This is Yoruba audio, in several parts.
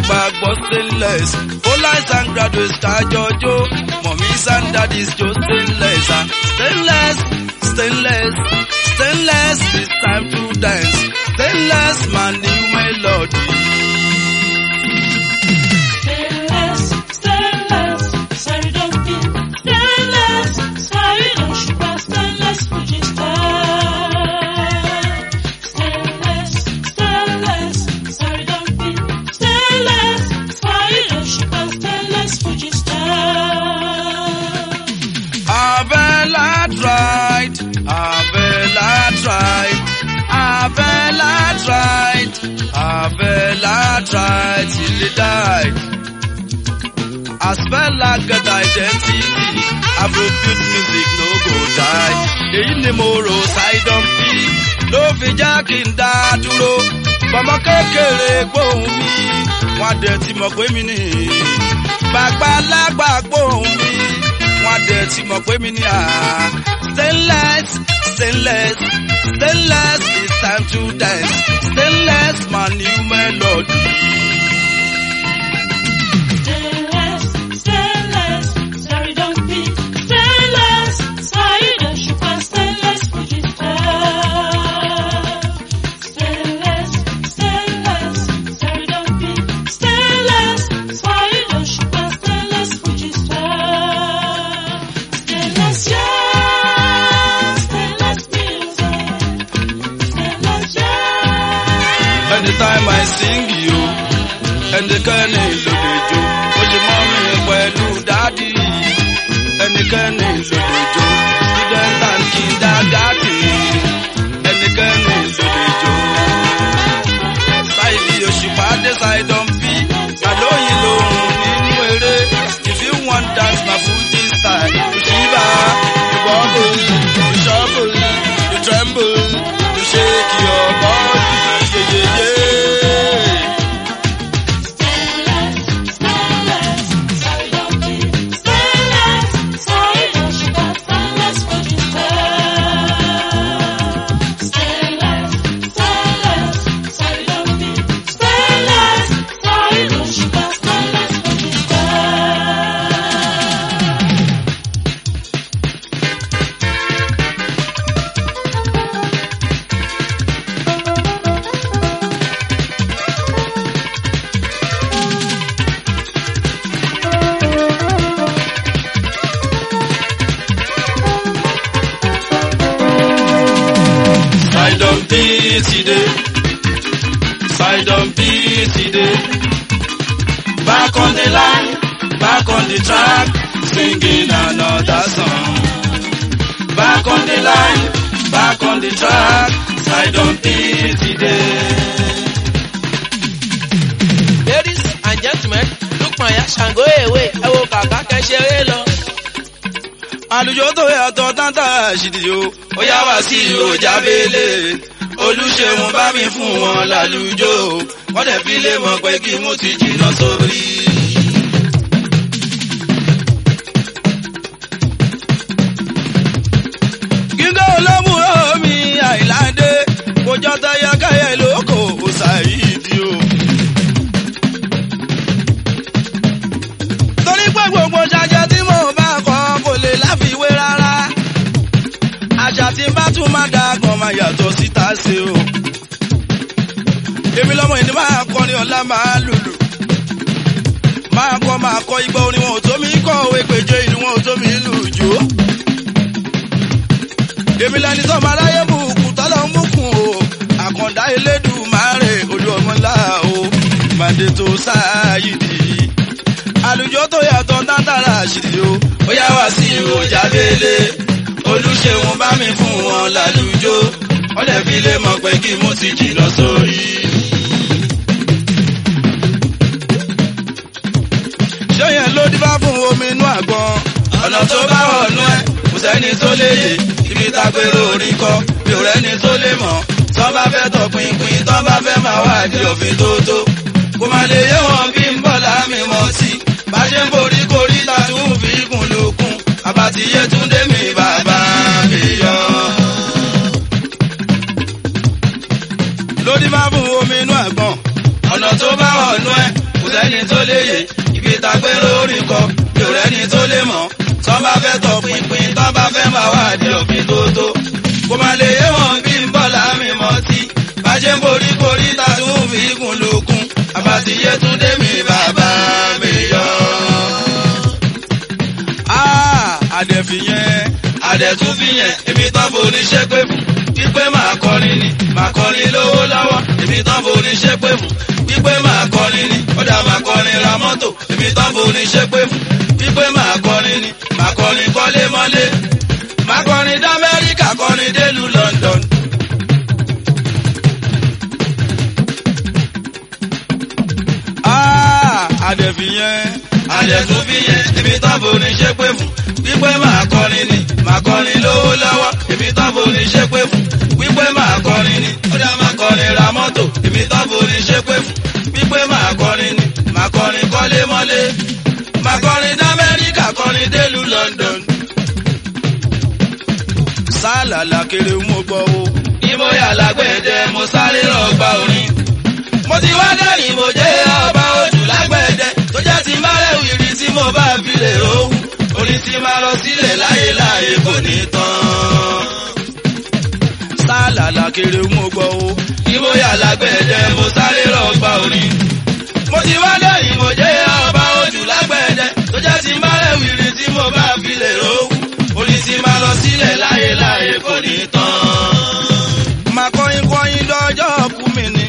gbàgbọ́ stainless ó láìsàn graduates kájọjó mọ̀mísà and daddies jó stainless ah stainless stainless stainless it's time to dance stainless man new melody. Stainless, stainless, sorry don't be stainless, sorry don't sugar, stainless Fuji star. Stainless, stainless, sorry don't be stainless, sorry don't sugar, stainless Fuji star. Avela tried, Avela tried, Avela tried, Avela tried till he died. As Bella get identity, Afrobeat music no go die. Èyí ni mo rò Sidon P ló fi já kí n dá dúró. Bàmá kékeré gbóhùn mi, wọ́n á dẹ̀ ti mọ̀ pé mi nì. Bàgbà lágbà gbóhùn mi, wọ́n á dẹ̀ ti mọ̀ pé mi ní à. Stainless, stainless, stainless, it's time to dance. Stainless, my new melody. Stainless, stainless, sorry don't be stainless, sorry don't sugar, stainless Fuji star. Stainless, stainless, sorry don't be stainless, sorry don't sugar, stainless Fuji star. Stainless, yeah, stainless music, stainless, yeah. Anytime I sing you, ẹnikẹ́ni ló lè jó. Ó ṣe mọ́ mi pẹ̀lú dádì. Ẹnikẹ́ni ló lè jó. Student and kindergarten. Ẹnikẹ́ni ló lè jó. Sáìdì òṣùpá dé Sidon P. Àlóyìn lòun nínú eré. If you wan dance my Fuji style, you shiver, you bubble, you shuffle, you tremble, you shake your body. Yeah, yeah, yeah. Sorry don't be stainless, sorry don't sugar, stainless Fuji star. Stainless, stainless, sorry don't be stainless, sorry don't sugar, stainless Fuji star. Sidon P ti dé. Sidon P ti dé. Back on the line, back on the track, singing another song. Back on the line, back on the track, Sidon P ti dé. Ladies and gentlemen, Lukman ya ṣàngó èwe, ẹ wo kàkà kẹ́sẹ̀rẹ́ lọ. Àlùjọ tó yàtọ̀ tántà ṣìdìyó, ó yá wá sí ìròjà bẹ́lẹ̀. Olúṣeun bá mi fún wọn lálùjọ, wọ́n dẹ̀ fi lè mọ̀ pé kí mo ti jìnnà sórí. Gígé olómùrò mi àìláńdé, kò jọ tayakaya ìlókò ṣàìdí o. Torí pé gbogbo ṣàjẹ́ tí mò ń bá kọ́ kò lè láfiwé rárá. Àṣà tí n bá tún máa da gan máa yàtọ̀ síta ṣe o. Èmi lọ́mọ ìní máa kọrin ọ̀la máa lùlù. Máa kọ́ máa kọ́ igbó orin wọn ò tó mi kọ́ òwe péjọ ìlú wọn ò tó mi lù jù ú. Èmi lẹni tó máa ráyè bùkún tọ́lọ́ ń bùkún o. Àkàndá Elédùmarè olú ọmọ ńlá o. Màdé tó sáàyìdì. Àlùjọ tó yàtọ̀ tátàrà àṣìlì o. Ó yá wá sí ìròjà bẹ́lẹ̀. Olúṣeun bá mi fún wọn lálùjọ. Wọ́n lè fi lè mọ̀ pé kí mo ti jìnnà sórí. Ṣé yẹn ló dífá fún omi inú àgbọn? Ọ̀nà tó bá wọ̀nú ẹ̀ kò sẹ́ni tó lè yè. Ibi tágbéró orin kọ́ mi ò rẹ́ni tó lè mọ̀. Tọ́ bá fẹ́ tọpinpin, tọ́ bá fẹ́ máa wá di òfin tó tó. Kò má lè yé wọn bí ń bọ̀ láàmì mọ́ sí. Bá ṣe ń borí korí ta tún fi kún lókun. Àbàtì Yétúndé mi bàbá mi yọ. Lódì máa fún omi inú àgbọn. Ọ̀nà tó bá wọ̀nú ẹ̀ kò sẹ́ni mórí kọ yóò rẹ́ni tó lè mọ̀ tọ́ bá fẹ́ tọ pinpin tọ́ bá fẹ́ máa wá di òfin tó tó kó má lè yé wọn bí ń bọ̀ láàmì mọ́ sí bàjẹ́ ń borí borí ta tún fi kún lókun àbátiyé tún dé mi bàbá mi yọ. àdẹ̀fìyẹn àdẹ̀túnfìyẹn èmi tán forí ṣépè fún wípé máa kọrin ni máa kọrin lówó lọ́wọ́ èmi tán forí ṣépè fún wípé máa kọrin ni ó dá máa kọrin ra mọ́tò èmi tán forí ṣépè fún wípé máa kọrin ni máa kọrin kọ́lé mọ́lé máa kọrin d'Amẹ́ríkà kọrin délùú London. àdẹ̀fìyẹn àdẹ̀túnfìyẹn èmi tán forí ṣépè fún wípé máa kọrin ni máa kọrin lówó lọ́wọ́ èmi tán forí ṣépè fún wípé máa kọrin ni ó dá máa kọrin ra mọ́tò èmi tán forí ṣépè fún wípé máa kọrin ni máa kọrin kọ́lé mọ́lé máa kọrin d'Amẹ́ríkà kọrin délùú London. sálàlà kiri mo gbọ́ o. ìmọ̀yà lágbẹ̀dẹ mo sáré rọ̀gbà orin. mo ti wá dẹ́rìn mo jẹ́ ọba ojú lágbẹ̀dẹ tó jẹ́ ti má rẹ̀ wìrì tí mo bá fi lè rówó. orin tí máa lọ sílẹ̀ láyé láyé kò ní tán. sálàlà kiri mo gbọ́ o. ìmọ̀yà lágbẹ̀dẹ mo sáré rọ̀gbà orin. mo ti wá dẹ́rìn mo jẹ́ ọba ojú lágbẹ̀dẹ tó jẹ́ ti má rẹ̀ wìrì tí mo bá fi lè rówó. orin tí máa lọ sílẹ̀ láyé láyé kò ní tán. máa kọrin kọrin lọ́jọ́ kú mi ni.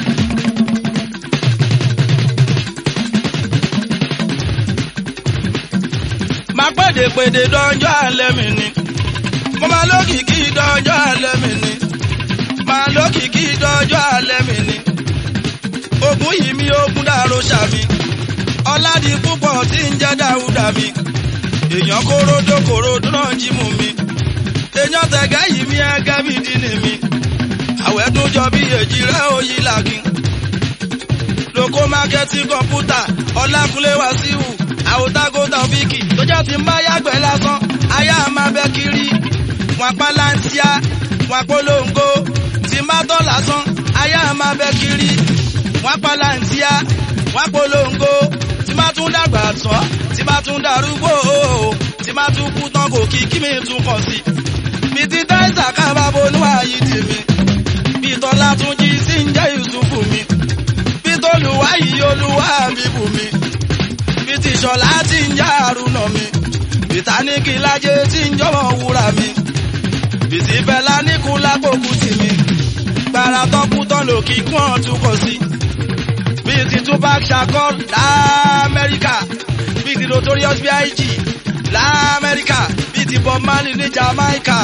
máa pèdè pèdè dọ́jọ́ alẹ́ mi ni. mo máa lókìkí dọ́jọ́ alẹ́ mi ni. máa lókìkí dọ́jọ́ alẹ́ mi ni. ogun yìí mi ogun dàrú sàmì. ọ̀làdì púpọ̀ tí ń jẹ́ dáúdà mi. èèyàn kóródó kóródó náà jí mú mi. èèyàn tẹ̀gẹ́ yìí mi ẹgẹ́ bí dínì mi. àwẹ̀ tún jọ bí èjì rẹ̀ òyì làkín. lóko mákẹ́tì kọ̀ǹpútà ọlákúnlé wàsíù àwòtágótà fíkì tó jẹ́ ti ń bá yàgbẹ́ lásán ayá máa bẹ́ kiri wọn apá láńtíá wọn apolongo tí ń bá tọ́ lásán ayá máa bẹ́ kiri wọn apá láńtíá wọn apolongo tí bá tún dàgbà tán tí bá tún darúgbó tí bá tún kú tán kò kí kí mi tún kàn sí. bí ti táìsà kábà bonú ààyè tèmi bí tọ́lá tún jí sí ń jẹ́ Yusufu mi bí tolúwa yìí olúwa mi bù mi bí ti ṣọlá tí ń já àrùnà mi bìtáníkì lájẹ tí ń jọmọ wúrà mi bìtì bẹlá níkù lápòkù tì mí gbàrà tọkù tán lòkì kún ọ̀tún kò sí bí ti Tupac Shakur lamẹ́ríkà bí ti Notorious B.I.G lamẹ́ríkà bí ti Bob Marley ní Jamaica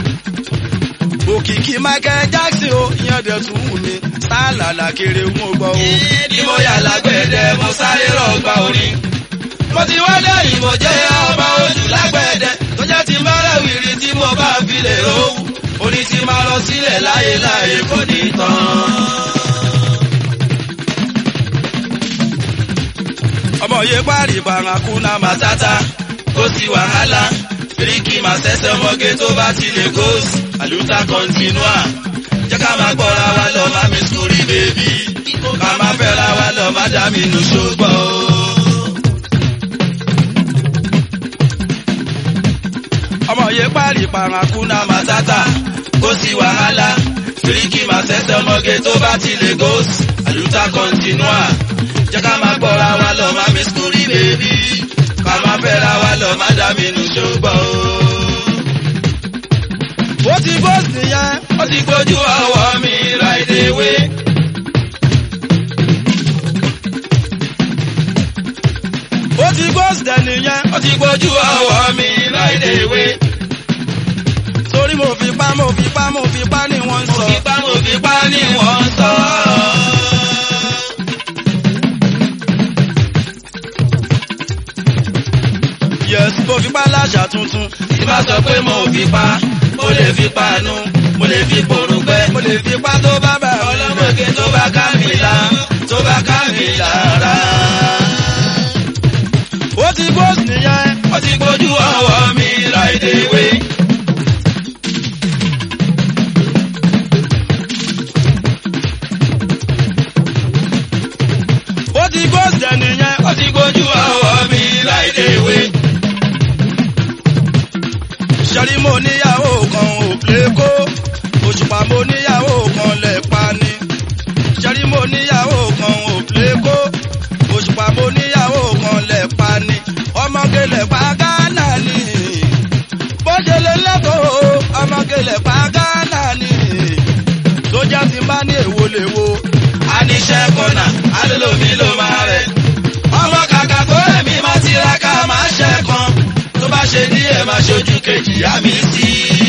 òkìkí Michael Jackson o ìyẹn dẹ̀ tún wù mí sálàlà kiri ń gbọ́ o. bí mo yà lágbẹ̀dẹ mo sáré rọ̀gbà orin. mo ti wá lẹ́yìn mo jẹ́ ọba ojú lágbẹ̀dẹ tó jẹ́ ti mọ́rẹ̀ wìrì tí mo bá fi lè rówó. orin ti máa lọ sílẹ̀ láyé láyé kò ní tán. ọmọ yẹ parí parakuna matata kò sí wàhálà fíríkì máa ṣẹ̀ṣẹ̀ ọmọge tó bá ti lè gòs àlùtà kọ́ńtínúà jẹ́ ká máa gbọ́ra wa lọ má mi sórí bèbí ká máa fẹ́ra wa lọ má dá mi nù ṣùgbọ́n o. ọmọ yẹ parí parakuna matata kò sí wàhálà fíríkì máa ṣẹ̀ṣẹ̀ ọmọge tó bá ti lè gòs àlùtà kọ́ńtínúà jẹ́ ká máa gbọ́ra wa lọ má mi sórí bèbí ká máa fẹ́ra wa lọ má dá mi nù ṣùgbọ́n o. ó ti bọ́ọ̀sì nìyẹn ó ti gbójú ọwọ́ mi right away. ó ti bọ́ọ̀sì dẹ̀ nìyẹn ó ti gbójú ọwọ́ mi right away. torí mo fi pa mo fi pa mo fi pa ni wọ́n ń mo sọ. fi pa mo fi pa ni wọ́n ń sọ. yes mo fi pa láṣà tuntun tí bá sọ pé mo fi pa mo lè fi panu mo lè fi porúgbẹ́. mo lè fi pa tó bá bá mi lẹ̀. ọlọ́mọge tó bá ká mi la tó bá ká mi lára. ó ti bọ́ọ̀sì nìyẹn ó ti gbójú ọwọ́ mi right away. ó ti bọ́ọ̀sì dẹ̀ nìyẹn ó ti gbójú ọwọ́ mi òṣùpá mo níyàwó kan lẹ̀ pa ni ṣẹ́rí mo níyàwó kan ò plékó òṣùpá mo níyàwó kan lẹ̀ pa ni ọmọge lẹ̀ pa gánà ni bó ṣe lè lẹ́kọ̀ọ́ ọmọge lẹ̀ pa gánà ni sójà ti bá ní èwo lèwo Aníṣẹ́ kọ́nà, alólòmí ló máa rẹ̀. Ọmọ kàkà kó ẹ̀mí máa tiraka máa ṣẹ́ kan. Tó bá ṣe díẹ̀ máa ṣojú kejì yá mi sí.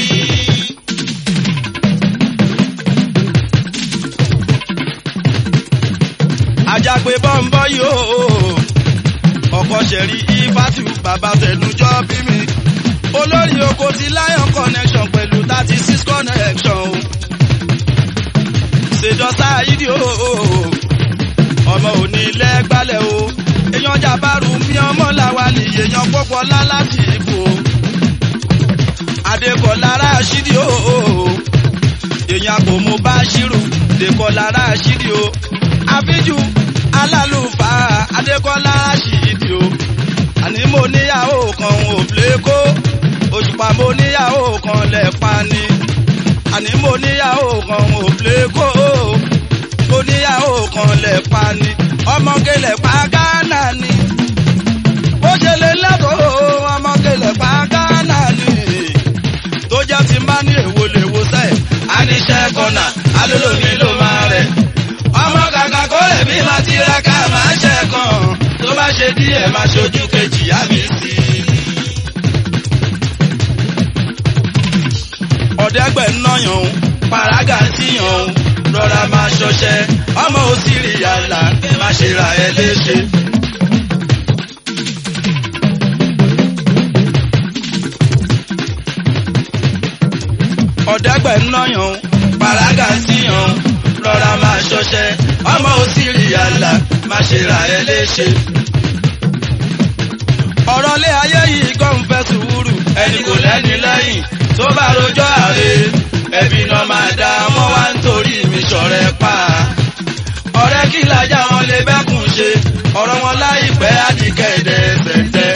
ajagbe bọ́ńbọ́ yóò ọkọ̀ ṣẹ̀rí ifátù bàbá tẹnujọ́ bí mi olórí oko ti lion connection pẹ̀lú thirty six connection o ṣèjọsá ìdí o ọmọ òní lẹ́gbálẹ̀ o èèyàn jàbáru mi ọmọ làwálì èèyàn pọ́pọ́ láláti ìbò adékọ̀lára ṣídì o èèyàn kò mú bá ṣírù dèkọ̀lára ṣídì o àfíjù alálùfà adékọ́lá ṣìdì o àní mo níyàwó kan ò plékó òṣùpá mo níyàwó kan lẹ́pa ni àní mo níyàwó kan ò plékó mo níyàwó kan lẹ́pa ni ọmọge lẹ́pa gánà ni bó ṣe lè lẹ́kọ̀ọ́ ọmọge lẹ́pa gánà ni tó jẹ́ ti má ní èwo lè wo sẹ́ẹ̀. Aníṣẹ́ kọ́nà, alólòmí ló máa rẹ̀. Ọmọ kàkà kó ẹ̀mí máa tiraka máa ṣẹ́ kan. Tó bá ṣe díẹ̀ máa ṣojú kejì yá mi sí. ọ̀dẹ́gbẹ̀ ń náyàn o Pàrágà tíyàn o, rọra máa ṣọṣẹ́. Ọmọ òsìrì yàrá, má ṣe ra ẹ léṣe. ọ̀dẹ́gbẹ̀ ń náyàn o Pàrágà tíyàn o, rọra máa ṣọṣẹ́. Ọmọ òsìrì yàrá, má ṣe ra ẹ léṣe. ọ̀rọ̀ lé ayé yìí kọ́ ń fẹ́ sùúrù ẹni kò lẹ́ni lẹ́yìn tó bá rojọ́ àre ẹbí náà máa dá wọn wá nítorí mi ṣọ̀rẹ́ pa. ọ̀rẹ́ kí lajá wọn lè bẹ́kùn ṣe ọ̀rọ̀ wọn láìpẹ́ àdìkẹ́dẹ́ ẹ̀sẹ̀tẹ́.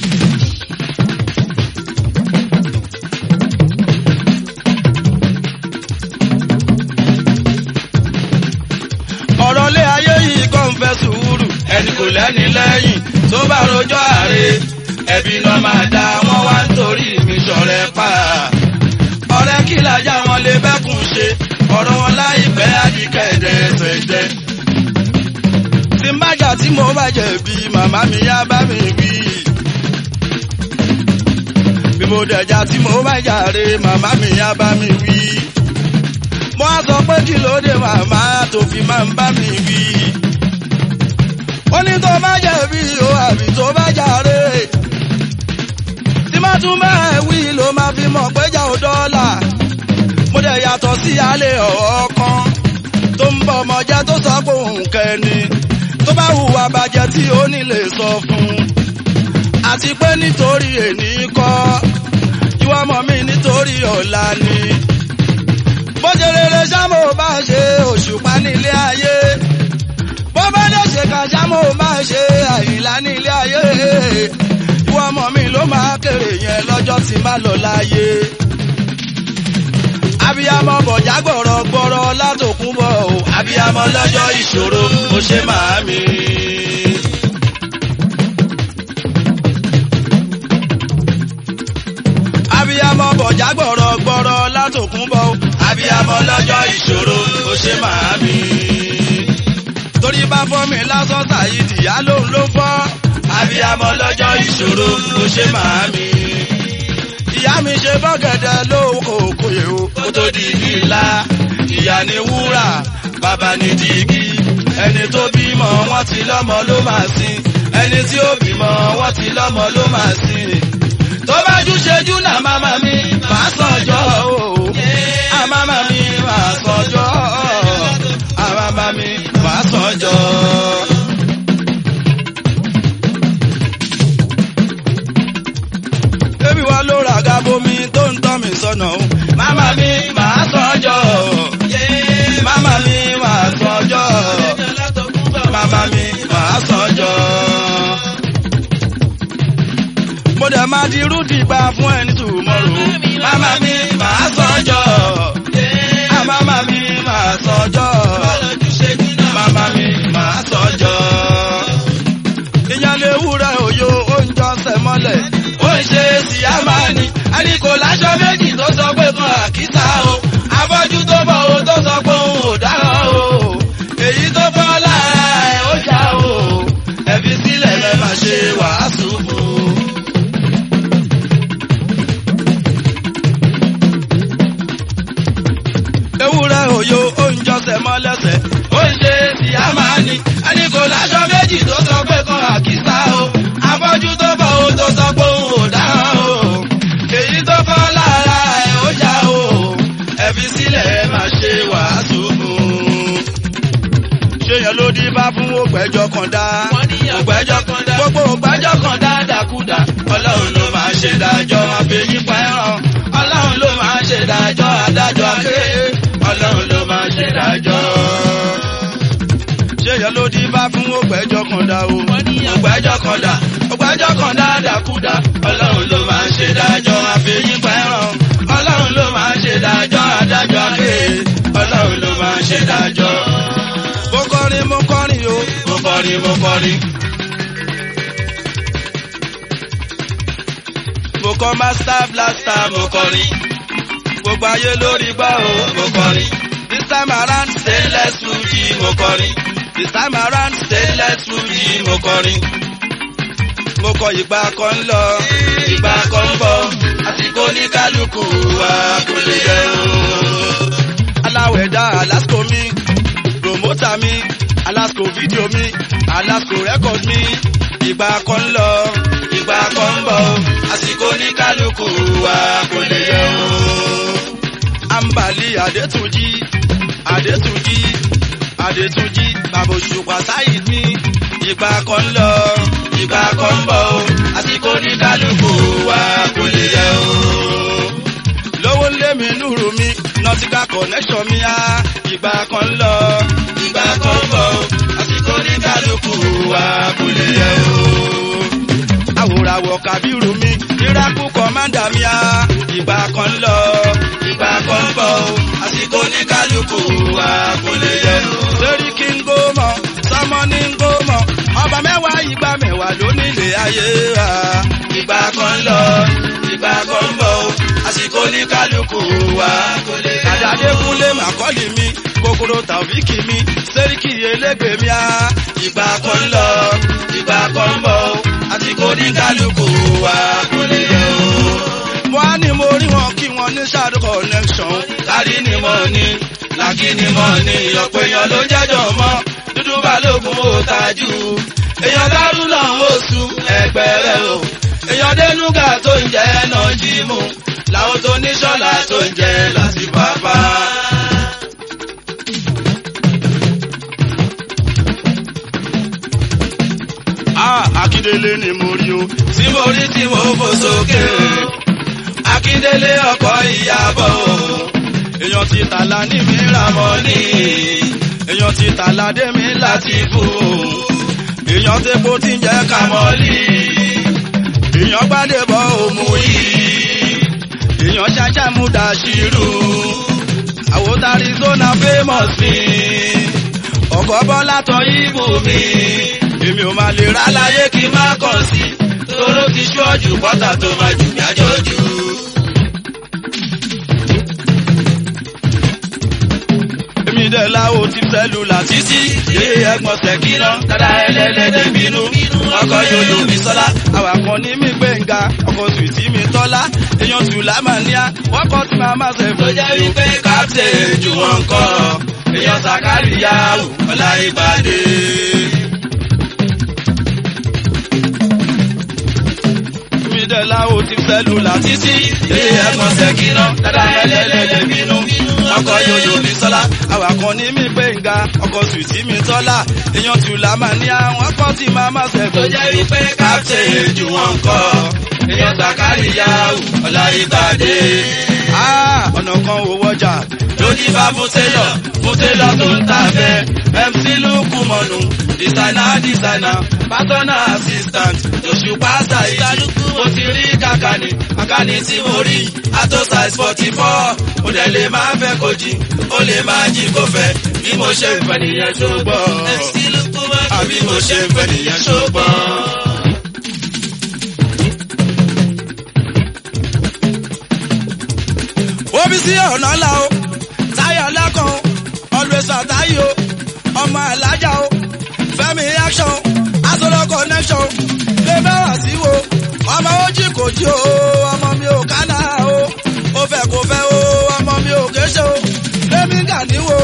ọ̀rọ̀ lé ayé yìí kọ́ ń fẹ́ sùúrù ẹni kò lẹ́ni lẹ́yìn tó bá rojọ́ àre ẹbí náà máa dá wọn wá nítorí mi ṣọ̀rẹ́ pa. ọ̀rẹ́ kí lajá wọn lè bẹ́kùn ṣe ọ̀rọ̀ wọn láìpẹ́ àdìkẹ́dẹ́ ẹ̀sẹ̀tẹ́. tí n bá jà tí mo bá jẹ̀bi màmá mi yá bá mi wí. bí mo dẹ̀jà tí mo bá jàre màmá mi yá bá mi wí. mo á sọ pé kí ló dé màmá tó fi máa ń bá mi wí. ó ní tó bá jẹ̀bi o àbí tó bá jàre. tí má tún bẹ́ẹ̀ wí ló máa fi mọ̀ pé jà ó dọ́là. mo dẹ̀ yàtọ̀ sí alẹ́ ọ̀ọ́ kan tó ń bọ̀ ọmọ jẹ́ tó sọ pé òun kẹ́ni tó bá hùwà bàjẹ́ tí ó ní lè sọ fún un. àti pé nítorí èní kọ́ ìwọ ọmọ mi nítorí ọ̀la ni. bó ṣe rere ṣámo bá ṣe òṣùpá nílé ayé bó bá dé ṣe ká ṣámo bá ṣe àyìnlá nílé ayé ìwọ ọmọ mi ló máa kéré yẹn lọ́jọ́ tí má lọ láyé abiyamọ bọ̀já gbọ̀rọ̀ gbọ̀rọ̀ látòkún bọ̀ o. abiyamọ lọ́jọ́ ìṣòro mo ṣe màámi. abiyamọ bọ̀já gbọ̀rọ̀ gbọ̀rọ̀ látòkún bọ̀ o. abiyamọ lọ́jọ́ ìṣòro mo ṣe màámi. torí bá fọ́ mi lásán tàyídì yá lòun ló fọ́. abiyamọ lọ́jọ́ ìṣòro mo ṣe màámi. ìyá mi ṣe bọ́gẹ̀dẹ̀ lóko kòyè o. kó tó di igi ńlá ìyá ni wúrà bàbá ni dígí ẹni tó bímọ wọn ti lọ́mọ ló máa sin ẹni tí ó bímọ wọn ti lọ́mọ ló máa sin tó bá jú ṣejú là máma mi máa sànjọ́ o àmàmà mi máa sànjọ́ àmàmà mi máa sànjọ́. ebi wa ló ra gabomi tó ń tọ́ mi sọ́nà o. Màmá mi máa sànjọ́ màmá mi máa sànjọ́ màmá mi máa sànjọ́. mo dẹ̀ máa di rúdì gba fún ẹni tòmọ́rò. Màmá mi máa sànjọ́ òyò oúnjọsẹ̀ mọ́lẹ́sẹ̀ ó ń ṣe ti a máa ní ẹni kò láṣọ méjì tó sọ pé kan àkísà o afọ́jú tó bọ̀ ó tó sọ pé òun ò dáhùn o èyí tó fọ́ lára ẹ̀ ó já o ẹ fi sílẹ̀ ẹ máa ṣe wàásù fún un. ṣé yẹn ló dín bá fún ògbẹ́jọ́ kan dá ògbẹ́jọ́ kan dá gbogbo ògbẹ́jọ́ kan dá dàkúdà ọlọ́run ló máa ṣe dájọ́ àfẹ́yípa ẹ̀ràn ọlọ́run ló máa ṣe dájọ́ adájọ́ akéé ọlọ́run ló máa ṣe dájọ́. ṣé yẹn ló dín bá fún ògbẹ́jọ́ kan dá o ògbẹ́jọ́ kan dá ògbẹ́jọ́ kan dá dàkúdà ọlọ́run ló máa ṣe dájọ́ àfẹ́yípa ẹ̀ràn ọlọ́run ló máa ṣe dájọ́ adájọ́ akéé ọlọ́run ló máa ṣe dájọ́. mo kọrin mo kọrin o mo kọrin mo kọrin. mo kọ master blaster mo kọrin gbogbo ayé lórí gbọ́ o mo kọrin this time around stainless fuji mo kọrin this time around stainless fuji mo kọrin mo kọ ìgbà kan ń lọ ìgbà kan ń bọ̀ àsìkò ní kálukú wa kò lè yẹ o. aláwẹ̀dá alasco mi promoter mi alasco video mi alasco record mi ìgbà kan ń lọ ìgbà kan ń bọ̀ àsìkò ní kálukú wa kò lè yẹ o. ambali adetunji adetunji adetunji babosùpà sáyid mi ìgbà kan ń lọ ìgbà kan ń bọ̀ o àsìkò ní kálukú wa kò lè yẹ o. lówó lé mi núrù mi nọtíkà connection mi á ìgbà kan ń lọ ìgbà kan ń bọ̀ o àsìkò ní kálukú wa kò lè yẹ o. àwòràwọ̀ kábírù mi miracle commander mi á ìgbà kan ń lọ ìgbà kan ń bọ̀ o àsìkò ní kálukú wa kò lè yẹ o. lórí kí n gbó mọ sọmọ ní n gbó mọ ọba mẹ́wàá ìgbà mẹ́wàá ló nílé ayé wa. ìgbà kan ń lọ ìgbà kan ń bọ̀ o àsìkò ní kálukú wa kò lè yẹ o. àdàdé kúnlé màkọ́lì mi kòkòrò tàbíkì mi sẹ́ríkì elégbè mi á. ìgbà kan ń lọ ìgbà kan ń bọ̀ o àsìkò ní kálukú wa kò lè yẹ o. mo á ní mo rí wọn kí wọn ní shadow connection kárí ni mo ní làkì ni mo ní ọ̀pọ̀ èèyàn ló jẹ́jọ́ mọ́ dúdú balógun ó tajú èèyàn dárúnà oṣù ẹgbẹ̀rẹ̀ o èèyàn dénúgà tó ń jẹ́ náà jí mú làwọn tó ní ṣọ́lá tó ń jẹ́ láti bàbá. Akíndélé ni mo rí o tí mo rí tí mo fò sókè o Akíndélé ọkọ ìyàbọ̀ o èèyàn ti tàlà ní mi ra mọ́ ni èèyàn ti tàlà dé mi láti fò èèyàn tepo tí ń jẹ́ kàmọ́lì èèyàn gbádébọ̀ òmù yìí èèyàn ṣáṣá mú dàṣírù àwòtá Arizona famous mi ọkọ̀ bọ́lá tán ibù mi èmi ò máa lè rà láyé kí n má kàn sí tóró ti ṣọ́ọ̀jù pọ́tà tó máa jù mí àjọjù. èmi dẹ̀ láwo ti sẹ́lúlà títí yé ẹ̀gbọ́n sẹ́kínà dada ẹlẹ́lẹ́dẹ́ bínú ọkọ̀ yòlò mi sọ́lá àwàkọ́ ní mi gbẹ̀ngà ọkọ̀ sùtì mi tọ́lá èèyàn tù lámàníà wọ́n kọ́ tí màá má ṣe fún jẹ́ wípé kápítẹ̀ jù wọ́n kọ́ èèyàn sàkárìyà ọ̀la ìbàdí. mi dẹ̀ láwo ti sẹ́lúlà títí yé ẹ̀gbọ́n sẹ́kínà dada ẹlẹ́lẹ́dẹ́ bínú ọkọ̀ yòyò mi sọ́lá àwàkọ́ ní mi gbẹ̀ngà ọkọ̀ sùtì mi tọ́lá èèyàn tù lámàníà wọ́n kọ́ tí màá má ṣe fún jẹ́ wípé kápítẹ̀ jù wọ́n kọ́ èèyàn sàkárìyà ọ̀la ìbàdí. ọ̀nà kan ò wọjà lóní bá mú télọ̀ mú télọ̀ tó ń tà bẹ́ẹ̀ mc lukú mọ̀nù dísáínà dísáínà pátánà assistant òṣùpá ṣàyí mo ti rí kàkàní kàkàní tí mo rí ato size forty four mo dẹ̀ lè máa fẹ́ kó jí ó lè máa jí kó fẹ́ bí mo ṣe ń fẹ́ nìyẹn tó gbọ́ àbí mo ṣe ń fẹ́ nìyẹn tó gbọ́. Obi sí ọ̀nà ńlá o, táyà ńlá kan o, always àtàyè o, ọmọ alájà o, fẹ́mi action o, asọ́lọ́ connection o, lébẹ́ wá sí wo, ọmọ ojì kò jí o, ọmọ mi ò kánà o, ó fẹ́ kò fẹ́ o, ọmọ mi ò kéṣe o, lẹ́mí gà níwò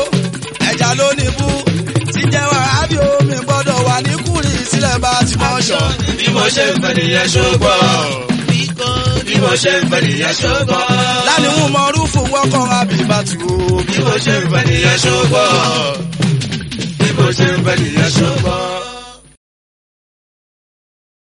mo ṣe ń fẹ́ nìyẹn ṣùgbọ́n. bí mo ṣe ń fẹ́ nìyẹn ṣùgbọ́n. lánìhùn mọ rúfù wọ́kọ̀ àbíbátú o. bí mo ṣe ń fẹ́ nìyẹn ṣùgbọ́n. bí mo ṣe ń fẹ́ nìyẹn ṣùgbọ́n.